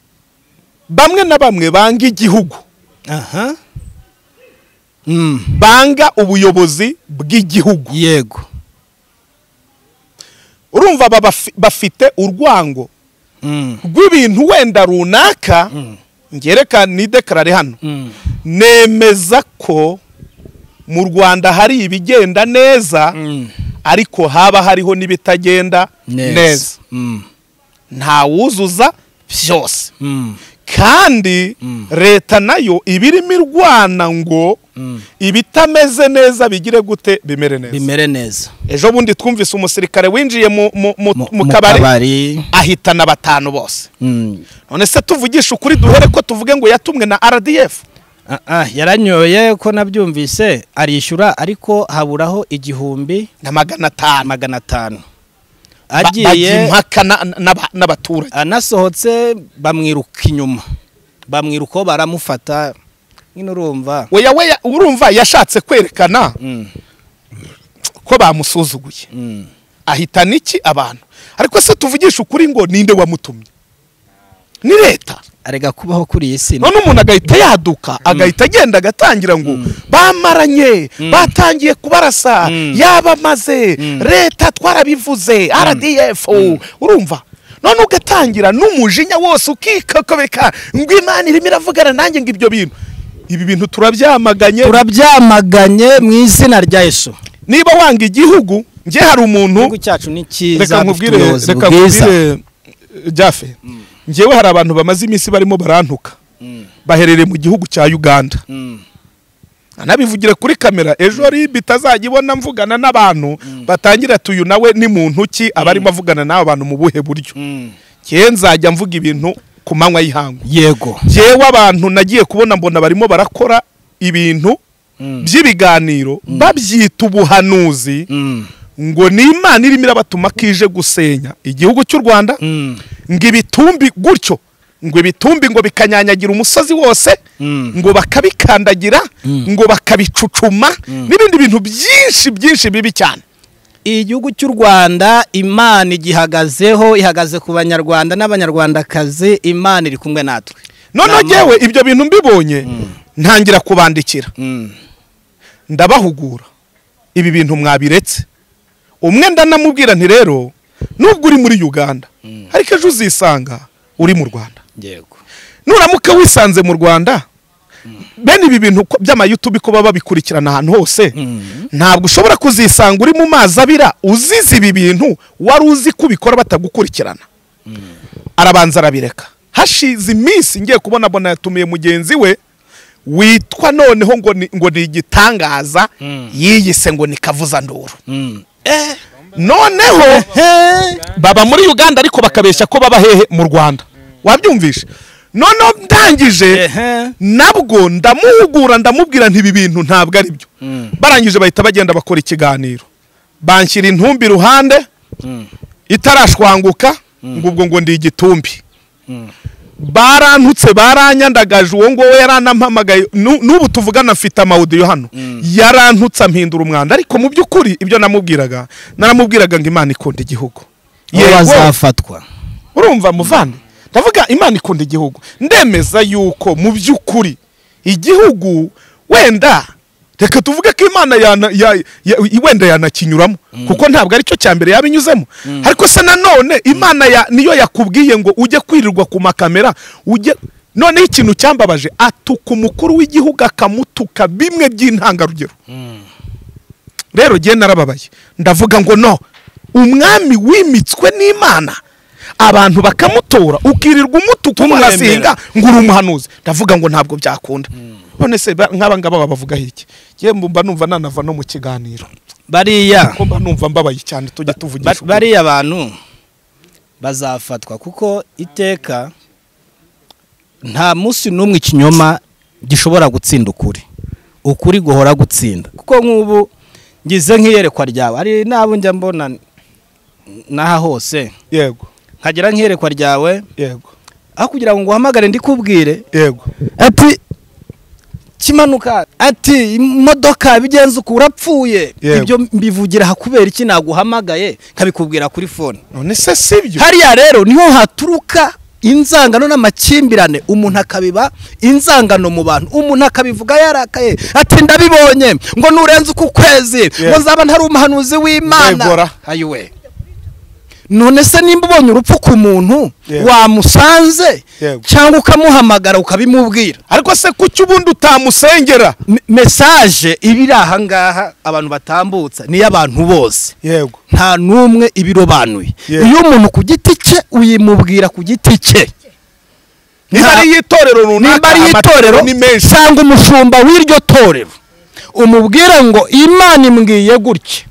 bamwe na bamwe banga igihugu aha Mm, banga ubuyobozi bw'igihugu yego urumva aba bafi- bafite urwango Mm, rw'ibintu wenda runaka ngereka nidekarare hano mm, nemeza ko mu rwanda hari ibigenda neza mm. ariko haba hariho n'ibitagenda neza neza Mm, ntawuzuza byose mm, kandi leta nayo iba irimo irwana ngo ibitameze neza bigire gute bimere neza bimere neza ejo bundi twumvise umusirikare winjiye mu- mu- mu- mu kabari kabari ahitana batanu bose Mm. none se tuvugisha ukuri duhere ko tuvuge ngo yatumwe na rdf Ah, ah, yaranyoye ko nabyumvise arishyura ariko haburaho igihumbi na magana atanu magana atanu Ba- bajya agiye impaka na- na- n'abaturage anasohotse bamwiruka inyuma bamwirukaho baramufata nyine urumva weya weya urumva yashatse kwerekana Mm, ko bamusuzuguye mm. ahitana iki abantu ariko se tuvugisha ukuri ngo ninde wamutumye ni leta arega kubaho kuri iyi si none umuntu agahita yaduka agahita agenda agatangira ngo bamaranye batangiye kubarasa Mm. yabamaze leta twarabivuze rdf urumva none ugatangira n'umujinya wose ukikokobeka ngo imana irimo iravugana nanjye ngo ibyo bintu ibi bintu turabyamaganye turabyamaganye mu izina rya yesu niba wanga igihugu njye hari umuntu igihugu cyacu ni cyiza dufite reka nkubwire ubuyobozi reka bwiza nkubwire jyafe njyewe hari abantu bamaze iminsi barimo barantuka baherereye mu gihugu cya uganda Mm, anabivugire kuri kamera ejo ribi itazajya mvugana n'abantu batangira tuyu nawe ni muntu ki aba arimo avugana n'abo bantu mu buhe buryo mm. njyewe nzajya mvuga ibintu ku manywa y'ihangu yego njyewe abantu nagiye kubona mbona barimo barakora ibintu Mm, by'ibiganiro babyita ubuhanuzi mm. ngo ni imana irimo irabatuma ko ije gusenya igihugu cy'u rwanda Mm. ngo ibitumbi gutyo ngo ibitumbi ngo bikanyanyagira umusozi wose Mm. ngo bakabikandagira ngo bakabicucuma n'ibindi bintu byinshi byinshi bibi cyane igihugu cy'u rwanda imana igihagazeho ihagaze ku banyarwanda n'abanyarwandakazi imana iri kumwe natwe noneho Nama- ngewe ibyo bintu mbibonye ntangira kubandikira Mm. ndabahugura ibi bintu mwabiretse umwe ndanamubwira nti rero nubwo uri muri uganda ariko ejo uzisanga uri mu rwanda yego nuramuka wisanze mu rwanda bene ibi bintu ko- by'amayutubi kuba babikurikirana ahantu hose ntabwo ushobora kuzisanga uri mu mazi abira uzize ibi bintu wari uzi ko ubikora batagukurikirana arabanza arabireka hashize iminsi ngiye kubona bona yatumiye mugenzi we witwa noneho ngo ni, ngo ni igitangaza yiyise ngo ni kavuzanduru Mm. noneho baba muri uganda ariko bakabeshya ko baba hehe mu rwanda wabyumvishe noneho ndangije Ehe. nabwo ndamuhugura ndamubwira nti ibi bintu ntabwo ari byo barangije bahita bagenda bakora ikiganiro banshyira intumbi iruhande itarashwanguka ngo ubwo ngo ndi igitumbi barantutse baranyandagaje uwo nguwo yaranampamagaye Nu- n'ubu tuvugana mfite amawudiyo hano yarantutse ampindura umwanda ariko mu by'ukuri ibyo namubwiraga naramubwiraga ngo imana ikunda igihugu Aho Yego, bazafatwa urumva muvandi ndavuga imana ikunda igihugu ndemeza yuko mu by'ukuri igihugu wenda reka tuvuge ko imana yana- ya- ya- wenda yanakinyuramo kuko ntabwo aricyo cya mbere yaba inyuzemo ariko se nanone imana ya- niyo yakubwiye ngo ujye kwirirwa ku makamera ujye noneho ikintu cyambabaje atuka umukuru w'igihugu akamutuka bimwe by'intangarugero rero ngiye narababaye ndavuga ngo no umwami wimitswe n'imana abantu bakamutora ukirirwa umutuku umwazinga ngo uri umuhanuzi ndavuga ngo ntabwo byakunda none se ba- nk'aba ngaba babavugaho iki ngewe mba numva nanava no mu kiganiro bariya ko mba numva mbabaye cyane tujye Ba- tuvugisha ukuri. bariya bantu bazafatwa kuko iteka nta munsi n'umwe ikinyoma gishobora gutsinda ukuri ukuri guhora gutsinda kuko nk'ubu ngize nk'iyerekwa ryawe hari n'abo njya mbona n'aha hose yego nkagira nk'iyerekwa ryawe yego aho kugira ngo nguhamagare ndikubwire yego ati kimanuka ati imodoka bigenze uko urapfuye Yego. ibyo mbivugira hakubera iki naguhamagaye nkabikubwira kuri fone none se sibyo hariya rero niho haturuka inzangano n'amakimbirane umuntu akabiba inzangano mu bantu umuntu akabivuga yarakaye ati ndabibonye ngo nurenze uku kwezi ngo nzaba ntari umuhanuzi w'imana Yegora. ayiwe none se nimba ubonye urupfu ku muntu Yego. wamusanze Yego. cyangwa ukamuhamagara ukabimubwira ariko se kuki ubundi utamusengera Me- mesaje iba iri ahangaha abantu batambutsa ni iy'abantu bose yego nta n'umwe ibirobanuye Yego. iyo umuntu ku giti cye uyimubwira ku giti cye niba Nta- ari itorero runaka nimba ari amatorero itorero ni menshi cyangwa umushumba w'iryo torero umubwire ngo imana imbwiye gutya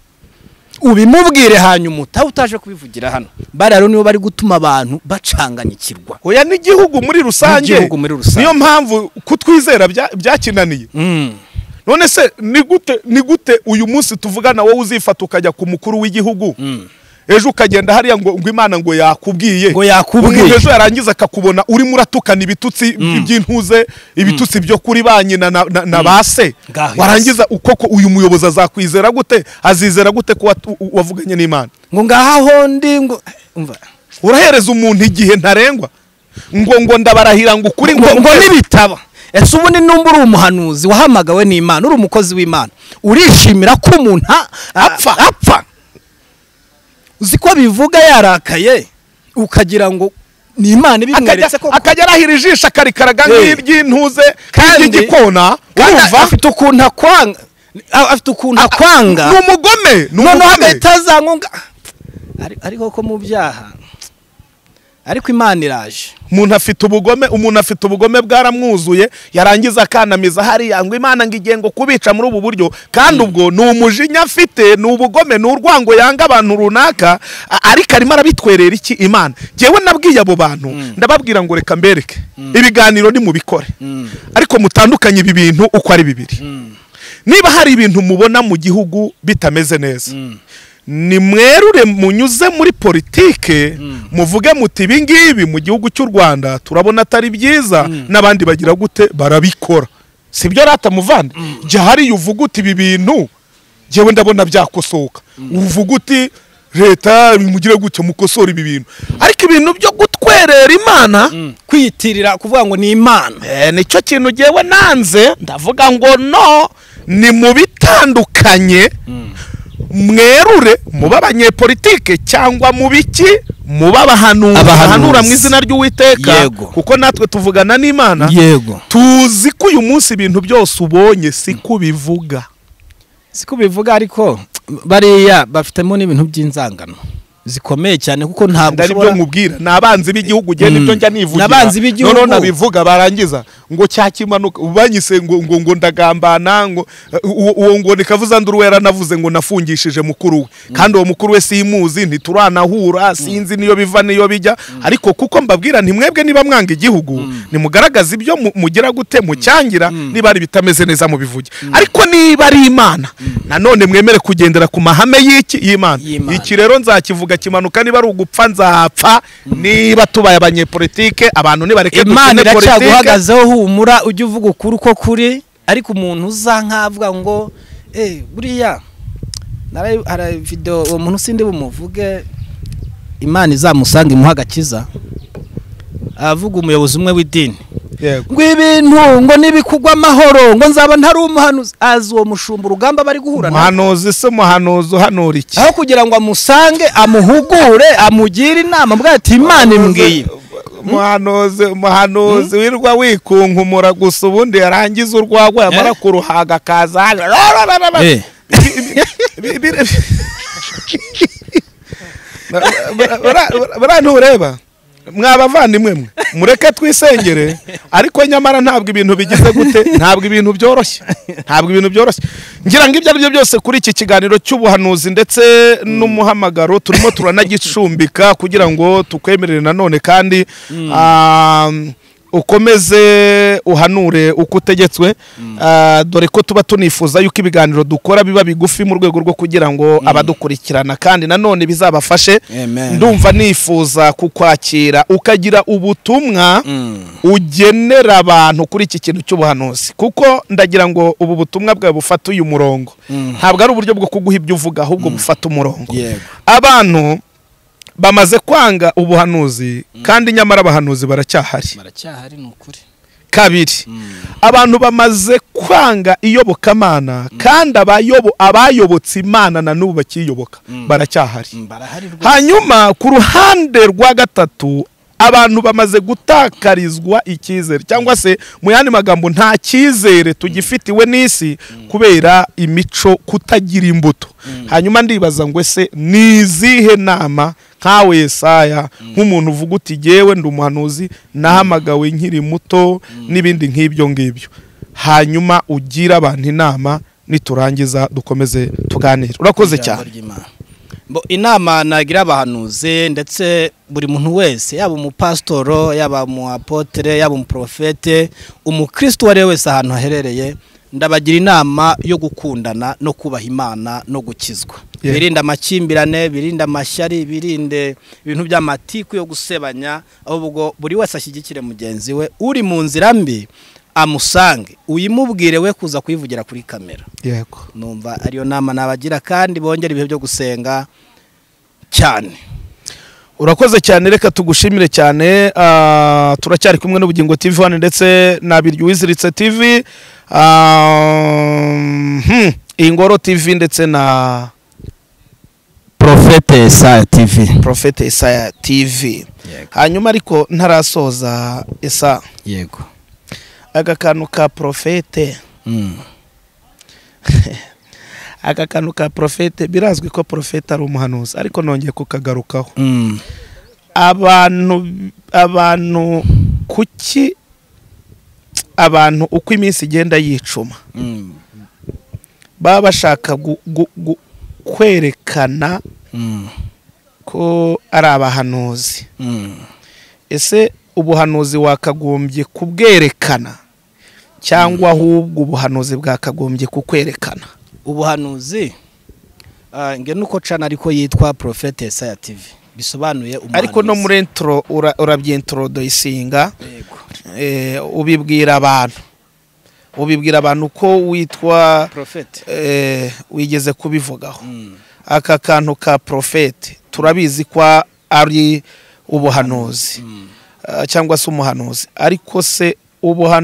ubimubwire hanyuma utahe utaje kubivugira hano bariya rero nibo bari gutuma abantu bacanganyikirwa oya n'igihugu muri rusange N'igihugu muri rusange. niyo mpamvu kutwizera bya- byakinaniye none se ni gute ni gute uyu munsi tuvugana wowe uzifata ukajya ku mukuru w'igihugu ejo ukagenda hariya ngo ngo imana ngo yakubwiye Ngo yakubwiye. umuntu ejo yarangiza akakubona urimo uratukana ibitutsi by'intuze ibitutsi byo kuri ba nyina na, na, na ba se Ngaho yose. warangiza ukoko uyu muyobozi azakwizera gute azizera gute ko watu- wavuganye n'imana ngo ngaha hondi ngo umva urahereza umuntu igihe ntarengwa ngo ngo ndabarahira ngo ukuri ngo ngo nkwemeze. nibitaba ese ubundi numba uri umuhanuzi wahamagawe n'imana uri umukozi w'imana urishimira ko umuntu a- apfa apfa uzi ko bivuga yarakaye ukagira ngo ni imana akajya ibimweretse ko akajya arahira ijisho akarikaraga Eh. nk'iry'intuze Kandi- nk'iry'igikona Kandi urumva afite ukuntu akwanga a- afite ukuntu akwanga ni umugome ni noneho umugome agahita azankunga Ari- ariko ko mu byaha ariko imana iraje umuntu afite ubugome umuntu afite ubugome bwaramwuzuye yarangiza akanamiza hariya ngo imana ngo igiye ngo kubica muri ubu buryo kandi ubwo ni umujinya afite ni ubugome ni urwango yanga abantu runaka a- ariko arimo arabitwerera iki imana ngewe nabwiye abo bantu ndababwira ngo reka mbereke ibiganiro nimubikore ariko mutandukanye ibi bintu uko ari bibiri niba hari ibintu mubona mu gihugu bitameze neza ni mwerure munyuze muri politike muvuge muti ibi ngibi mu gihugu cy'u rwanda turabona atari byiza n'abandi bagira gute barabikora si byo rata muvande jya hariya uvuga uti ibi bintu njyewe ndabona byakosoka uvuga uti leta bimugire gutyo mukosora ibi bintu ariko ibintu byo gutwerera imana kwiyitirira kuvuga ngo ni imana Eh, nicyo kintu ngewe nanze ndavuga ngo no ni mu bitandukanye mwerure mube abanyepolitike cyangwa mu biki mube abahanuzi Abahanuzi. bahanura mu izina ry'uwiteka Yego. kuko natwe tuvugana n'imana yego tuzi ko uyu munsi ibintu byose ubonye si ko bivuga siko bivuga ariko bariya bafitemo n'ibintu by'inzangano zikomeye cyane kuko ntabwo ari byo mubwira ni abanzi b'igihugu ugiye Mm. nibyo njya nivugira N'abanzi b'igihugu. noneho nabivuga barangiza ngo cyakimanuka banyise ngo ngo ngo ndagambana ngo uwo uwo ngo nikavuza nduru yaranavuze ngo nafungishije mukuru we kandi uwo mukuru we simuzi ntituranahura sinzi niyo biva niyo bijya ariko kuko mbabwira ntimwebwe niba mwanga igihugu nimugaragaza ibyo mu- mugira gute mucyangira niba ari ibitameze neza mubivuge ariko niba ari imana nanone mwemere kugendera ku mahame y'iki y'imana Y'Imana. iki rero nzakivuga kimanuka niba ari ugupfa nzapfa niba tubaye abanyepolitike abantu nibareke imana dukine politike, iracyaguhagazeho humura ujye uvuga ukuri uko kuri ariko umuntu uza nkavuga ngo eh buriya narayi- hari video uwo muntu sindi bumuvuge imana izamusanga imuha agakiza avuga umuyobozi umwe w'idini yego ngo ibintu ngo nibikugwa amahoro ngo nzaba ntari umuhanuzi azi uwo mushumba urugamba bari guhura na umuhanuzi se umuhanuzi uhanura iki aho kugira ngo amusange amuhugure amugire inama mbwa ati imana imbwiye umuhanuzi umuhanuzi wirwa wikunkumura gusa ubundi yarangiza urwagwa yamara kuruhaga akaza hano. Eh. Bi- bi- bi- buriya ureba mwabavandimwe mwe mureke twisengere ariko nyamara ntabwo ibintu bigize gute ntabwo ibintu byoroshye ntabwo ibintu byoroshye ngira ngo ibyo ari byo byose kuri iki kiganiro cy'ubuhanuzi ndetse n'umuhamagaro turimo turanagicumbika kugira ngo tukwemerere nanone kandi ah, ukomeze uhanure uko utegetswe Ah, dore ko tuba tunifuza yuko ibiganiro dukora biba bigufi mu rwego rwo kugira ngo abadukurikirana kandi nanone bizabafashe Amen. ndumva nifuza kukwakira ukagira ubutumwa ugenera abantu kuri iki kintu cy'ubuhanuzi kuko ndagira ngo ubu butumwa bwawe bufata uyu murongo ntabwo ari uburyo bwo kuguha ibyo uvuga ahubwo bufata umurongo Yego. abantu bamaze kwanga ubuhanuzi kandi nyamara abahanuzi baracyahari baracyahari ni ukuri kabiri abantu bamaze kwanga iyobokamana kandi abayobo abayobotse imana na n'ubu bakiyoboka baracyahari barahari rwose hanyuma ku ruhande rwa gatatu abantu bamaze gutakarizwa icyizere cyangwa se mu yandi magambo nta cyizere tugifitiwe n'isi kubera imico kutagira imbuto hanyuma ndibaza ngo ese ni izihe nama nkawe yesaya nk'umuntu uvuga uti jyewe ndi umuhanuzi nahamagawe nkiri muto n'ibindi nk'ibyo ngibyo hanyuma ugira abantu inama niturangiza dukomeze tuganire urakoze cyane Ijambo ry'Imana. Bo, inama nagira abahanuzi ndetse buri muntu wese yaba umupasitoro yaba umuapotere yaba umuprofete umukristo uwo ari we wese ahantu aherereye ndabagira inama yo gukundana no kubaha imana no gukizwa Yeah. birinde amakimbirane birinde amashyari birinde ibintu by'amatiku yo gusebanya ahubwo buri wese ashyigikire mugenzi we uri mu nzira mbi amusange uyimubwire we kuza kuyivugira kuri kamera yego numva ariyo nama nabagira kandi bongera ibihe byo gusenga cyane urakoze cyane reka tugushimire cyane ah, turacyari kumwe n'ubugingo tv hano ndetse na biryo uwiziritse tv ah, hmm, ingoro tv ndetse na profete sa tv profete isaya tv hanyuma ariko ntarasoza isa yego aka kantu ka profete aka kantu ka profete birazwi ko profete ari umuhanuzi ariko nongeye kukagarukaho abantu abantu kuki abantu uko iminsi igenda yicuma baba bashaka gu- gu- gu- kwerekana ko ari abahanuzi ese ubuhanuzi wakagombye kubwerekana cyangwa ahubwo ubuhanuzi bwakagombye kukwerekana ubuhanuzi Ah, nge nuko cana ariko yitwa Prophet Yesaya TV bisobanuye umuhanuzi ariko no muri intro ura- urabyintrodoyisinga Yego. eh, ubibwira abantu ubibwira abantu ko witwa Prophet eh, wigeze kubivugaho Mm. aka kantu ka porofete turabizi ko ari ubuhanuzi Ah, cyangwa se umuhanuzi ariko se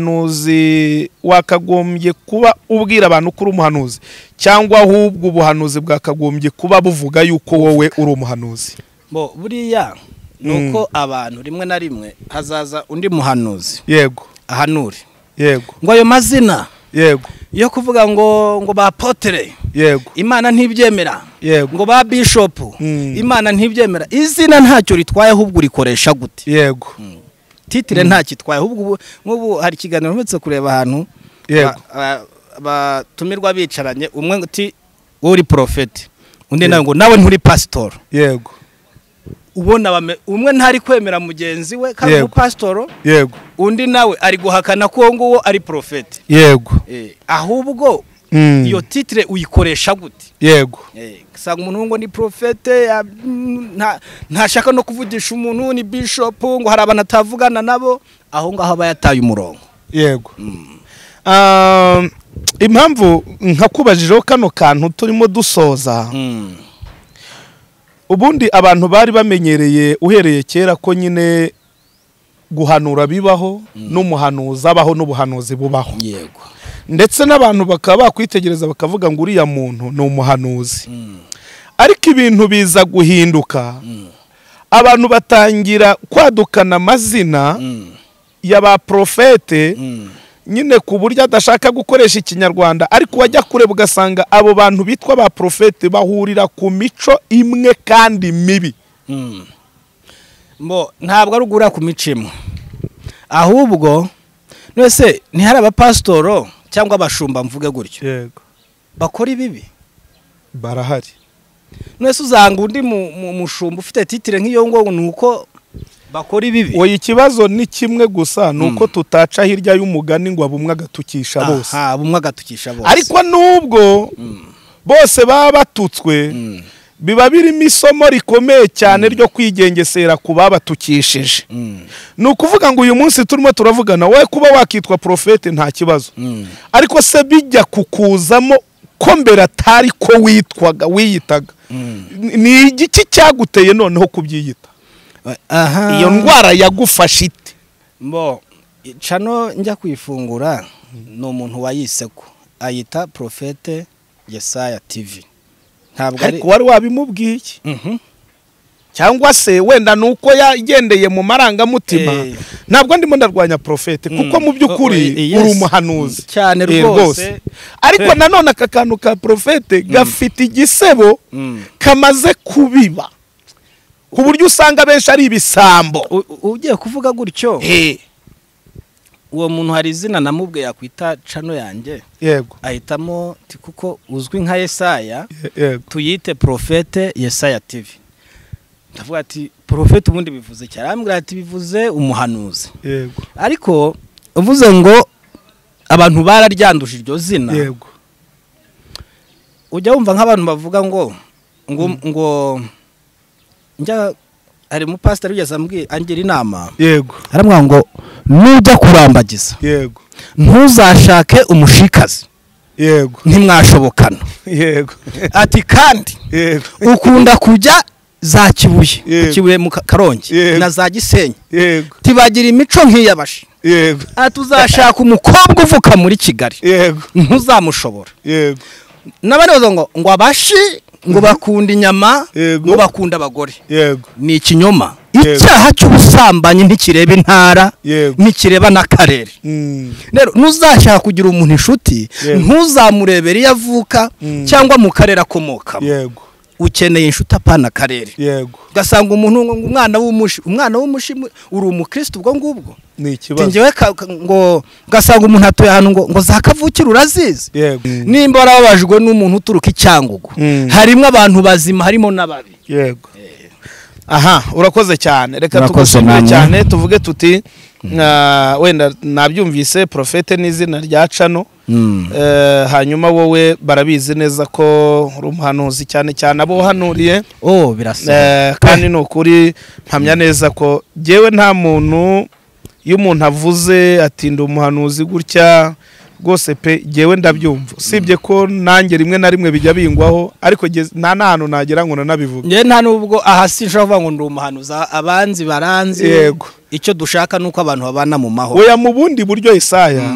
ubuhanuzi wakagombye kuba ubwira abantu ko uri umuhanuzi cyangwa ahubwo ubuhanuzi bwakagombye kuba buvuga yuko wowe uri umuhanuzi bo buriya nuko abantu rimwe na rimwe hazaza undi muhanuzi yego ahanure yego ngo ayo mazina yego yo kuvuga ngo ngo bapotere yego imana ntibyemera Yego. ngo ba bishopu Mm. imana ntibyemera izina ntacyo ritwaye ahubwo urikoresha gute yego titire ntacyo itwaye ahubwo ubu- nk'ubu hari ikiganiro mpetse kureba ahantu Yego. ba- ba- batumirwa bicaranye umwe ngo uti wowe uri porofeti undi nawe ngo nawe nturi pasitoro yego ubona bame- umwe ntari kwemera mugenzi we kandi Yego. ubu pasitoro yego undi nawe ari guhakana ko uwo nguwo ari porofeti yego Eh, ahubwo Mm. iyo titire uyikoresha gute yego Eh, usanga umuntu ngo ni profete ya- mm, nta- ntashaka no kuvugisha umuntu ni bishop ngo hari abantu atavugana nabo aho ngaho aba yataye umurongo yego Ah, impamvu nkakubajijeho kano kantu turimo dusoza ubundi abantu bari bamenyereye uhereye kera ko nyine guhanura bibaho n'umuhanuzi abaho n'ubuhanuzi bubaho yego ndetse n'abantu bakaba bakwitegereza bakavuga ngo uriya muntu ni umuhanuzi ariko ibintu biza guhinduka abantu batangira kwadukana amazina ya ba porofete nyine ku buryo adashaka gukoresha ikinyarwanda ariko wajya kureba ugasanga abo bantu bitwa ba porofete bahurira ku mico imwe kandi mibi mbo ntabwo ari ugura ku micimo ahubwo nese ntihari abapasitoro cyangwa abashumba mvuge gutyo yego bakora ibibi barahari nese uzanga undi mu- mu- mushumba ufite titire nk'iyo ngo ni uko bakora ibibi oya ikibazo ni kimwe gusa ni uko tutaca hirya y'umugani ngo abumwe agatukisha bose Aha, bumwe agatukisha bose ariko nubwo bose baba batutswe biba birimo isomo rikomeye cyane ryo kwigengesera ku babatukishije ni ukuvuga ngo uyu munsi turimo turavugana wowe kuba wakitwa porofete nta kibazo ariko se bijya kukuzamo ko mbere atari ko witwaga wiyitaga Ni- ni igiki cyaguteye noneho kubyiyita aha iyo ndwara yagufashe ite mbo cano njya kwifungura ni umuntu wayiseko ayita porofete yesaya tv ntabwo ari ariko wari wabimubwiye Mhm. cyangwa se wenda ni uko yagendeye mu marangamutima Eh. ntabwo ndimo ndarwanya porofete kuko mu Oh, oh, by'ukuri yes. uri umuhanuzi Mm, cyane Eh, rwose. ariko Eh. nanone aka kantu ka porofete gafite igisebo Mm. kamaze kubiba ku buryo usanga benshi ari ibisambo U- u- ugiye kuvuga gutyo Eh, uwo muntu hari izina namubwe yakwita cano yanjye yego ahitamo ti kuko uzwi nka yesaya ye- yego tuyite porofete yesaya tv ndavuga ati porofete ubundi bivuze cyane arambwira ati bivuze umuhanuzi yego ariko uvuze ngo abantu bararyanduje iryo zina yego ujya wumva nk'abantu bavuga ngo ngo ngo njya hari umupasiteri wigeze ambwi- angira inama yego aramwira ngo nujya kurambagiza yego ntuzashake umushikazi yego ntimwashobokana yego ati kandi yego ukunda kujya za kibuye Yego. kibuye mu Ka- karongi Yego. na za gisenyi yego tibagira imico nk'iyabashi yego ati uzashaka umukobwa uvuka muri kigali yego ntuzamushobora yego n'abaribaza ngo ngo abashi ngo bakunda inyama Yego. ngo bakunda abagore yego ni ikinyoma Yego. icyaha cy'ubusambanyi ntikireba intara Yego. ntikireba n'akarere Mm. rero ntuzashaka kugira umuntu inshuti Yego. ntuzamurebere iyo avuka Mm. cyangwa mu karere akomokamo yego ukeneye inshuti apana akarere yego ugasanga umuntu ngo ngo umwana w'umushi umwana w'umushi mu- uri umukristo ubwo ngubwo ni Ati ikibazo njyewe ka- ka- ngo ugasanga umuntu atuye ahantu ngo ngo za kavukire urazizi yego nimba warababajwe n'umuntu uturuka i cyangugu Mm. harimo abantu bazima harimo n'ababi yego aha urakoze cyane reka Murakoze tugushimire namwe. cyane tuvuge tuti ah, wenda nabyumvise porofete ni izina rya cano Eh, hanyuma wowe barabizi neza ko uri umuhanuzi cyane cyane abo wahanuriye oh birasa Eh, kandi ni ukuri mpamya neza ko jyewe nta muntu iyo umuntu avuze atinda umuhanuzi gutya rwose pe jyewe ndabyumva usibye ko nanjye rimwe na rimwe bijya bingwaho ariko jye- nta n'ahantu nagera ngo nanabivuge njye nta nubwo aha si nshobora kuvuga ngo ndi umuhanuzi abanzi baranzi Yego. icyo dushaka ni uko abantu babana mu mahoro oya mu bundi buryo isaya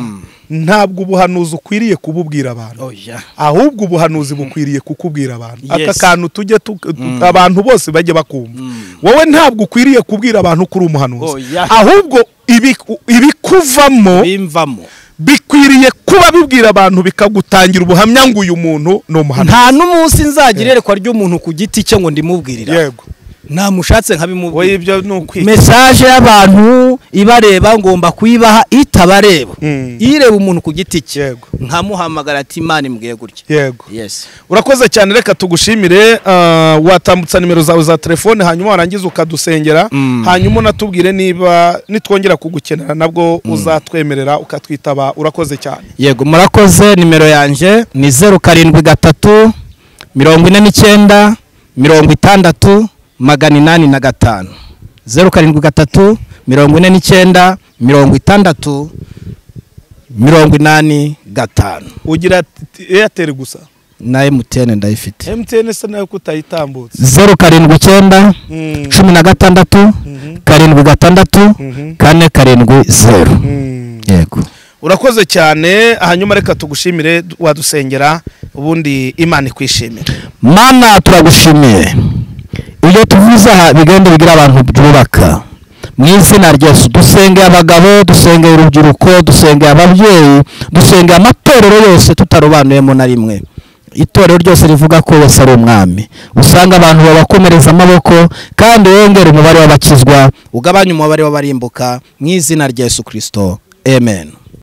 ntabwo ubuhanuzi ukwiriye kububwira abantu oya ahubwo ubuhanuzi bukwiriye kukubwira abantu aka Yes. kantu tujye tu- tu- abantu bose bajye bakumva wowe ntabwo ukwiriye kubwira abantu ko uri Oh, umuhanuzi yeah. ahubwo ibiku- ibikuvamo bimvamo bikwiriye kuba bibwira abantu bikagutangira ubuhamya ngo uyu muntu ni umuhanuzi nta n'umunsi nzagira iyerekwa ry'umuntu ku giti cye ngo ndimubwirira yego namushatse nkabimubwira wowe ibyo ni ukwica mesaje y'abantu ibareba ngomba kuyibaha itabareba Mm. ireba umuntu ku giti cye Yego. nkamuhamagara ati imana imbwiye gutya yego yes urakoze cyane reka tugushimire ah, watambutsa nimero zawe za telefone hanyuma warangiza ukadusengera Mm. hanyuma unatubwire niba nitwongera kugukenera nabwo uzatwemerera ukatwitaba urakoze cyane yego murakoze nimero yanjye ni zeru karindwi gatatu mirongo ine n'icyenda mirongo itandatu magana inani na gatanu zeru karindwi gatatu mirongo ine n'icyenda mirongo itandatu mirongo inani gatanu ugira eyateri gusa na emutiyene ndayifite emutiyeni se nayo kutayitambutse zeru karindwi icyenda Mm. cumi na gatandatu karindwi gatandatu kane karindwi zeru Mm. yego urakoze cyane hanyuma reka tugushimire wadusengera ubundi imana ikwishimire mana turagushimiye ibyo tuvuze aha bigenda bigira abantu byubaka mu izina ryose dusengeye abagabo dusengeye urubyiruko dusengeye ababyeyi dusengeye amatorero yose tutarobanuyemo na rimwe itorero ryose rivuga ko yesu ari umwami usanga abantu babakomereza amaboko kandi wongera umubare w'abakizwa ugabanye umubare w'abarimbuka mu izina rya yesu kirisito amen